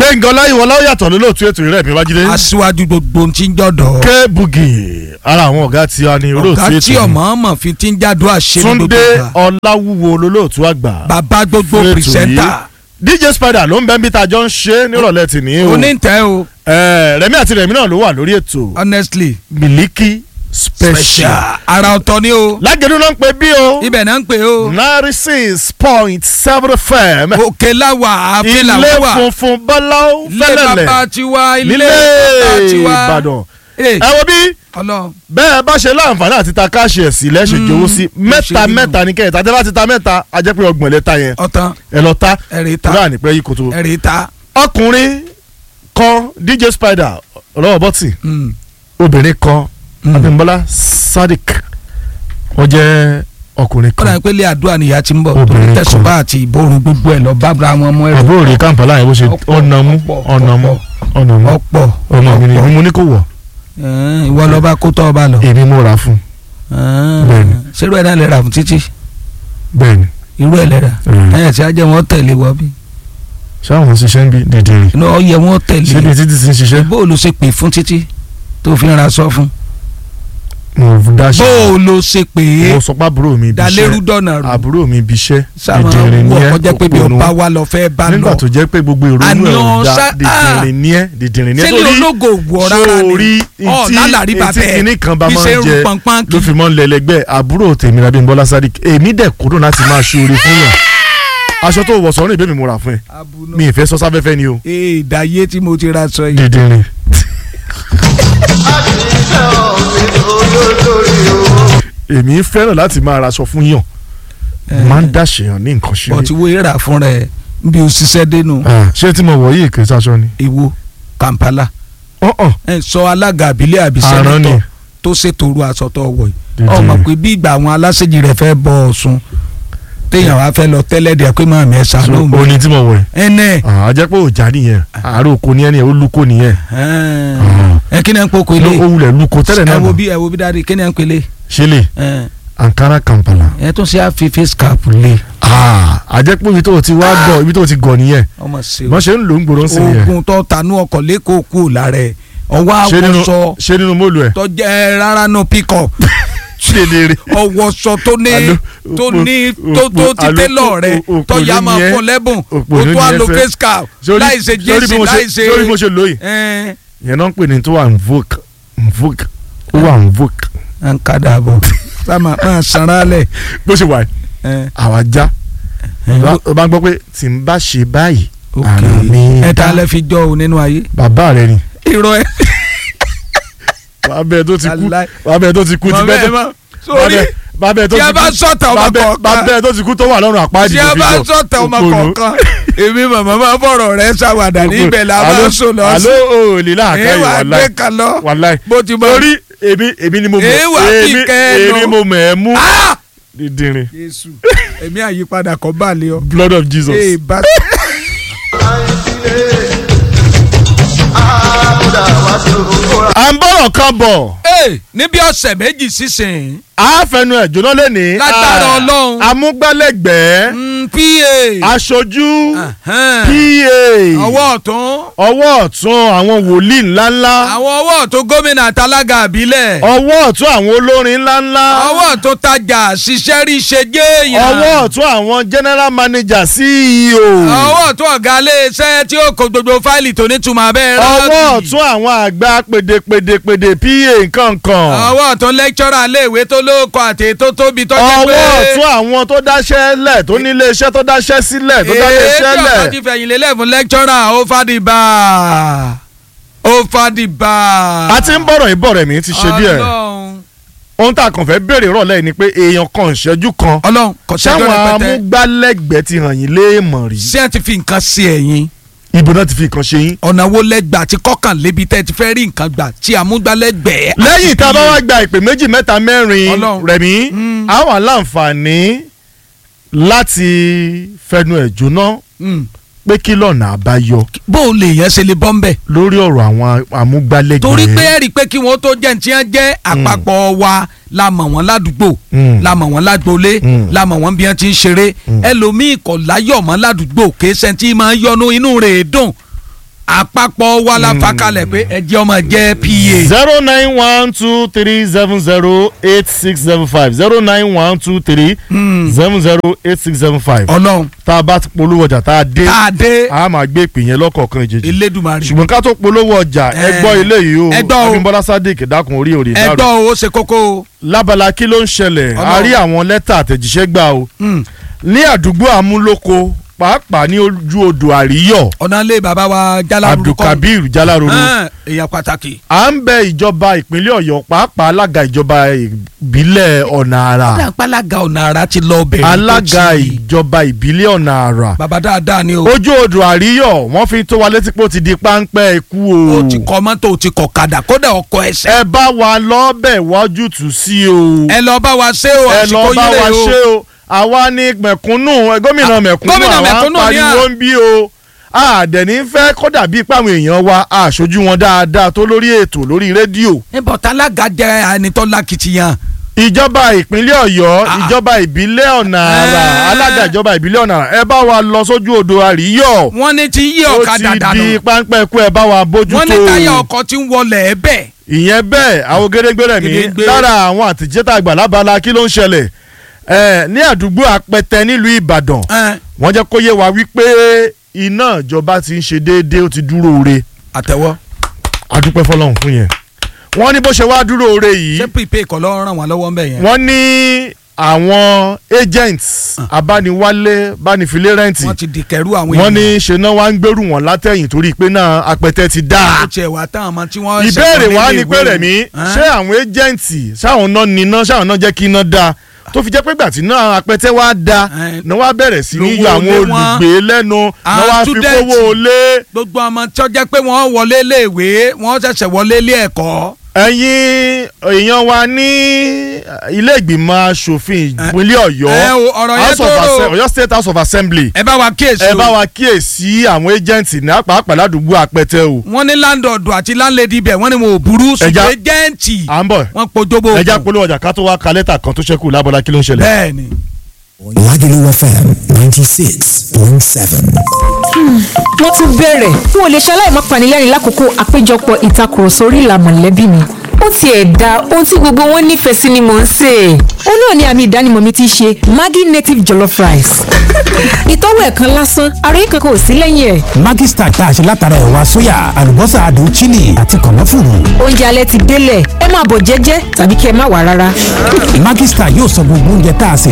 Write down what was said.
gbẹ̀ngàn ọláyíwọlá ó yàtọ̀ lólóòtú ètò ìrẹ́ mi wájídé. aṣíwájú gbogbo ti ń jọ̀dọ̀. ké bugi ara àwọn ọ̀gá tí a ní olóòtú ọ̀gá ètò tí ọmọ ọmọ fi ti ń jádùn àṣẹ ní gbogbo túndé ìgbà. ọláwúwo lólóòtú àgbà. bàbá gbogbo fún ètò pìrìsẹ́ńtà yìí. dj spider ló ń bẹ́ ń bí tajọ́ ń ṣe nírọ̀lẹ́ tì ní o. onítẹ̀ o Eh, rẹ̀mí àti rẹ̀mí náà ló wà lórí ètò honestly miliki special. special ara ọ̀tọ̀ ni o lágẹ̀dú náà ń pè bí o. ibẹ̀ náà ń pè o ninety six point seven fm. òkè láwà àfin ilé làwà funfun bọ́láwó ilé fẹ́lẹ̀lẹ̀ bàbá tiwa ilé nílé bàbá tiwa ìbàdàn. Eh, ẹ wo bí ọlọ́run bẹ́ẹ̀ bá ṣe láǹfààní àti ta káàṣì ẹ̀ sí lẹ́sẹ̀ Mm, jowó sí mẹ́ta ṣe rí nù. mẹ́ta ní kẹ́yìn tàbí bá ti ta mẹ́ta a jẹ́ pé ọgbọ̀n lẹ́ta yẹn ọ̀tán ẹ lọ ta ẹ̀rì ta kúrò ànípẹ́ yìí kò tó. ẹ̀rì ta ọkùnrin kan dj spider ọlọ́wọ́ bọ́tì Mm, obìnrin kan mm. abimbola sadiq wọ́n jẹ́ ọkùnrin ó dàbí kan pé ilé àdúrà nìyá ti ń bọ̀ Obìnrin torí kan. tẹ̀sùnbá àti ìborun gbogbo ẹ̀ lọ bábra wọn mọ́ ẹ̀rọ àbúrò rẹ̀ kàǹpálá yẹn bó ṣe Ọ̀pọ̀, ọ̀nàmú ọ̀pọ̀, ọ̀nàmú ọ̀pọ̀. ọ̀nàmú ọ̀pọ̀ ọmọ mi ni ọ̀pọ̀. mo ní kò wọ̀ Ẹ̀ẹ́n, ìwọ lọ́ba kó tọ́ ọba lọ. èmi mo rà fún Bẹ́ẹ̀ni. ṣerú ẹ̀ náà lè rà fún títí bẹ́ẹ̀ ni irú ẹ̀ lè rà Mm. ẹ̀yìn tí a jẹ́ wọn tẹ̀lé wọ bí ṣáwọn ṣiṣẹ́ ń bí dìdìrì inú ọyẹ wọn ṣé bí tẹ̀lé títí ti ń ṣiṣẹ́ bóòlù ṣe pè fún títí tó fi ń ra sọ fún mo dáṣẹ́ bóòlù ṣe pè é mo sọ pé àbúrò mi bí dalérú iṣẹ́ dọ̀nà rù àbúrò mi bí iṣẹ́ sáwọn dìdìrì ní wọ ẹ́ ọkọ jẹ́ pé bí òpònú. ọba wa lọ fẹ́ bá nígbà lọ tó jẹ́ pé gbogbo ìrònú Àní ẹ̀ ò ọ̀sá- dá dìdìrì ní ẹ́ dìdìrì ní ẹ́ sẹ́ni ológo wọ̀ rárá ni sórí ọ̀ lálàrí etí bàbẹ́ kìíní kan bá bí máa ṣe ń ń jẹ rú pọnpọ́n ló kì fi mọ́ ń lẹ́lẹ́gbẹ́ àbúrò tèmi rabi nbọ́lá sadiq èmi dẹ̀ kúrò láti máa ṣe oore fún yàn aṣọ tó wọ̀ sọ́run ìbémi mo rà fún ẹ mi ì fẹ́ sọ sáfẹ́fẹ́ ni o ee ìdáyé tí mo ti ra sọ yìí dìdìrì. èmi fẹ́ràn láti máa raṣọ fún yàn máa ń dàṣeyàn ní nǹkan ṣe bọ̀ tí wo èrà fún rẹ̀ bí o ṣiṣẹ́ dénú ṣé tí mo wọ̀ yìí kì í ṣaṣọ ni. ìwo Kampala ọ̀hún ẹ sọ alága àbílẹ̀ àbí àrán ni sẹ́nitọ̀ tó ṣètò òru aṣọ tó wọ̀ yìí Dídì. ọmọ pé bí ìgbà àwọn aláṣẹ́jì rẹ̀ fẹ́ bọ̀ ọ̀sùn téèyàn wá fẹ́ lọ tẹ́lẹ̀ díẹ̀ pé máa mi ẹ̀ so ṣàánú mi oní tí mo wọ̀ yìí. ẹnẹ a jẹ́ pé òjà nìyẹn àárò oko ni ẹni ẹ̀ ó lúko nìyẹn. ẹ kí ni ẹ ń poko ó ilé wulẹ̀ lúko tẹ́lẹ̀ ẹ náà wo mọ̀ bí ẹ wo bí dáadé kí ni ẹ ń pele ṣe lè Ankara Kampala. ẹ tún ṣe àfi face cap lé a jẹ́ pé ibi tó ti wá gọ̀ ibi tó ti gọ̀ nìyẹn ọmọ ṣe o wọ́n ṣe ń lò ń gbòòrò sí nìyẹn. oògùn tó tanú ọkọ̀ lẹ́kọ̀ọ́ kú lára ẹ̀ ọwọ́ ṣé nínú àwọ̀sọ ṣé nínú mọ́lù ẹ̀. tó jẹ́ rárá náà píkọ̀ ṣe lè rí. ọwọ́sọ tó ní Alo, tó òpò- ní tó tó òpò- ti alo, télọ̀ rẹ̀ òpò- tó yá òpònú máa ni ẹ́. fún lẹ́bùn Òpònú tó tó ni á ẹ́ lo fẹ́. face cap Sórí- láì ṣe sórí bí jésì mo ṣe- láì ṣe sórí bí mo ṣe lóyè. ẹ̀ yẹn náà ń pè ní tó wà nvoke nvoke ó wà nvoke à ń kadà bọ̀ sáma máa sanra lẹ̀ bó ṣe wà yìí, ẹ̀ àwa já ẹ̀ ó bá ń gbọ́ pé tí n bá ṣe báyìí ok ara mi ẹ̀ tá dá. a lẹ́ fi jọ o nínú ayé bàbá rẹ ni irọ́ ẹ̀ bàbá ẹ tó ti kú Wàláì. bàbá ẹ tó ti kú ti mọ̀ bẹ́ẹ̀ bẹ́ẹ̀ tó mọ̀ sórí bàbá ẹ tó tí ti a kú bá sọ̀tà ọmọ bàbá ẹ- kọ̀ọ̀kan bàbá ẹ tó ti kú tó wà lọ́rùn àpáàdì tí a ló fi bá yọ. sọ̀tà ọmọ Òpònú. kọ̀ọ̀kan èmi màmá máa fọ̀rọ̀ rẹ̀ ṣàwàdà ní ibẹ̀ la máa ń sùn lọ sí alo òòlì láàká ẹ yìí wà gbé wàláì kan lọ wàláì bó ti mọ torí èmi èmi ni mo mọ̀ Ẹ wà bí èmi kẹ́ẹ̀nù. èmi mo mọ̀ ẹ́ mú Ah! dídìrín Jésù èmi àyípadà kọ́ bá lé ọ. blood of Jesus. ee bá à ń bọ̀rọ̀ kan bọ̀ ee níbi ọ̀sẹ̀ méjì sísìn a fẹnu ẹ̀ jóná lẹ́ni Lágbára Ọlọ́run. amúgbálẹ́gbẹ̀ẹ́ mm, pa aṣojú Ahan. pa ọwọ́ ọ̀tún ọwọ́ ọ̀tún àwọn wòlíì ńláńlá àwọn ọwọ́ ọ̀tún gómìnà àtàlágà àbílẹ̀ ọwọ́ ọ̀tún àwọn olórin ńláńlá ọwọ́ ọ̀tún tajà ṣiṣẹ́ rí ṣe jéèyàn ọwọ́ ọ̀tún àwọn general manager CEO ọwọ́ ọ̀tún ọ̀gá iléeṣẹ́ tí ó kó gbogbo fáìlì tó nítumọ̀ abẹ́ ọwọ́ ọ̀tún àwọn àgbà pèdèpèdèpèdè pa nkankan ọwọ́ ọ̀tún lẹ́kítọ́rà iléèwé tó lóko àti tó tóbi tó jẹ́ pé ọwọ́ ọ̀tún àwọn tó dáṣẹ́ lẹ̀ tó nílé iṣẹ́ tó dáṣẹ́ sílẹ̀ tó dáṣẹ́ èyí iṣẹ́ tí ọ̀tọ̀ lẹ̀ ti fẹ̀yìn lélẹ̀ fún lẹ́kítọ́rà ó fàdìbà ó fàdìbà. a ti ń bọ̀rọ̀ ìbọ̀rẹ̀ mi ti ṣe díẹ̀ Ọlọ́run ohun tá a kàn fẹ́ béèrè rọ̀lẹ́ ni pé èèyàn kan ìṣẹ́jú kan Ọlọ́run kò sẹ́jọ́ sáwọn rẹpẹtẹ amúgbálẹ́gbẹ̀ẹ́ ti hàn yín léèmọ̀ rí ṣé ẹ ti fi nǹkan sí ẹ̀yìn ibo náà ti fi nǹkan ṣe yín. ọ̀nà wo lẹ́gbàá tí kọ́kànlébi tẹ́ ti fẹ́ rí nǹkan gbà tí àmúgbálẹ́gbẹ̀ẹ́. lẹ́yìn tá a bá wá gba ìpè méjì mẹ́ta mẹ́rin Ọlọ́run. rẹ̀mí Mm. àwọn aláǹfààní láti fẹnu ẹ̀ jóná Mm. pé kí lọ́nà àbáyọ bó o lè yẹn ṣe lè bọ́ ń bẹ̀. lórí ọ̀rọ̀ àwọn amúgbálẹ́gbẹ̀ẹ́. torí pé ẹ rí i pé kí wọ́n tó jẹ́ ní tí wọ́n jẹ́ àpapọ̀ wa la mọ̀ wọ́n ládùúgbò Mm. la mọ̀ wọ́n lágboolé Mm. la mọ̀ wọ́n bí wọ́n ti ń ṣeré ẹlòmíì kò láyọ̀ mọ́ ládùúgbò kì í ṣe tí máa ń yọnu inú rẹ̀ dùn àpapọ̀ wa la fà kalẹ̀ pé ẹjẹ́ ọmọ jẹ́ pa. zero nine one two three seven zero eight six seven five zero nine one two three seven zero eight six seven five ọlọ́run tá a bá ti polówó ọjà tá a dé tá a dé a máa gbé ìpè yẹn lọ́kọ̀ọ̀kan ìjèjì elédùmarè ṣùgbọ́n ká tó polówó ọjà ẹ Eh, gbọ́ ilé yìí o ẹ gbọ́ o. Abímbọ́lá Sadiq dákun orí òrì dárò ẹgbọ́ o ṣe kókó o. lábala kí ló ń ṣẹlẹ̀ a Ọlọ́run. rí àwọn lẹ́tà àtẹ̀jíṣẹ́ gbà o Mm. ní àdúgbò amúlòkó pàápàá ní ojú odò àríyọ̀ ọ̀nà ilé bàbá wa jálárúkọ abdulkabir jalároro èèyàn pàtàkì. à ń bẹ ìjọba ìpínlẹ̀ ọ̀yọ́ pàápàá alága ìjọba ìbílẹ̀ ọ̀nà àrà alága ọ̀nà àrà ti lọ bẹ̀rẹ̀ alága ìjọba ìbílẹ̀ ọ̀nà àrà bàbá dáadáa ni o. ojú odò àríyọ̀ wọ́n fi tó wa létí pé ó ti di páńpẹ́ ikú o o ti kọ mọ́tò o ti kọ kadà kódà ọkọ̀ ẹsẹ̀. ẹ bá wa lọ́bẹ̀ wájú tù sí o ẹ lọ bá wa ṣe o ẹ lọ àsìkò bá yín wa lè ṣe o. o àwa ni mẹ̀kúnnù ẹ, gómìnà Ah, mẹ̀kúnnù gómìnà àwa ń mẹ̀kúnnù ni à. pariwo ń bí o àdẹ̀ní fẹ́ kódà bíi páwọn èèyàn wa àṣojú wọn dáadáa tó lórí ètò lórí rédíò níbo tálága jẹ ẹni tó lákìtìyàn. ìjọba ìpínlẹ̀ ọ̀yọ́ Ah. ìjọba ìbílẹ̀ ọ̀nà àrà Eh. alága ìjọba ìbílẹ̀ ọ̀nà àrà ẹ bá wa lọ sójú odò àríyọ̀ wọ́n ní ti yí ó ọ̀kadà ti dànù. di páńpẹ́ ikú ẹ bá wa bójútó wọ́n ní táyà ọkọ̀ ti ń wọlé ẹ bẹ́ẹ̀. ìyẹn bẹ́ẹ̀ àwọn gédégbé rẹ̀ mí Gédéǹgbé. lára àwọn àtìjẹ́tà àgbà lábala kí ló ń ṣẹlẹ̀ ẹ ní àdúgbò apẹtẹ nílùú ìbàdàn Ẹ́n, wọ́n jẹ́ kó yé wa wípé iná ìjọba ti ń ṣe déédéé ó ti dúró re àtẹ̀wọ́. adúpẹ́ fọlọ́run fún yẹn wọ́n ní bó ṣe wá dúró re yìí ṣé prepaid kọ́ ló ràn wọ́n lọ́wọ́ ń bẹ̀ yẹn. wọ́n ní àwọn agents abániwálé bánifilé rẹ́ǹtì wọ́n ti di kẹrù àwọn wọ́n ní ṣe náà wá ń gbèrú wọn látẹ̀yìn torí pé náà apẹtẹ ti dáa ó tiẹ̀ wá táwọn ọmọ tí wọ́n. ìbéèrè ṣẹ̀wọ̀n wa nílé ni pé ìwé rẹ̀mí wọn. ṣé àwọn ẹ́jẹ̀ǹtì ṣáwọn náà níná ṣáwọn náà jẹ́ kí iná da tó fi jẹ́ pé gbàtí náà apẹtẹ wá da Ẹ́n. náà wá bẹ̀rẹ̀ sí ní Lówó yọ àwọn lé wọn. olùgbé lẹ́nu náà wá fi student. kówó lé gbogbo ọmọ tí wọ́n jẹ́ pé wọ́n wọlé léèwé wọ́n ṣẹ̀ṣẹ̀ wọlé ilé ẹ̀kọ́. ẹ̀yin èèyàn wa ní ilé ìgbìmọ̀ asòfin ìpínlẹ̀ ọ̀yọ́ ẹ o, ọ̀rọ̀ yẹn House of tó rò. Assem- ọ̀yọ́ state house of assembly ẹ bá wa kíyèsí ẹ o. bá wa kíyèsí àwọn ẹ́jẹ̀ǹtì ní pàápàá ládùúgbò apẹtẹ o wọ́n ní láńdọ̀dù àti láńlẹ́dì ibẹ̀ wọ́n ní wọn ò burú Ẹja- ṣùgbọ́n jẹ́ǹtì à ń bọ̀ wọ́n pojúbò ẹja polówó ọjà ká tó wá ka lẹ́tà kan tó ṣẹ́kù lábọ́lá kí ló ń ṣẹlẹ̀. bẹ́ẹ̀ ni. Lagelu FM 96.7. wọ́n tún bẹ̀rẹ̀ n ò lè ṣaláì má panilẹ́rìn lákòókò àpéjọpọ̀ ìtakùrọ̀sọ orí ìlà mọ̀lẹ́bí mi ó tiẹ̀ da ohun tí gbogbo wọn nífẹ̀ẹ́ sí ni mò ń sè é ó náà ní àmì ìdánimọ̀ mi ti ṣe Maggi native jollof rice ìtọ́wò ẹ̀ kan lásán àròyé kankan ò sí lẹ́yìn ẹ̀ Maggi Star tá a ṣe látara ẹ̀wà sóyà, àlùbọ́sà adùn chili àti kànáfùrù. oúnjẹ alẹ́ ti délẹ̀ ẹ máa bọ̀ jẹ́jẹ́ tàbí kí ẹ má wà rárá. Maggi Star yóò sọ gbogbo oúnjẹ tá a sè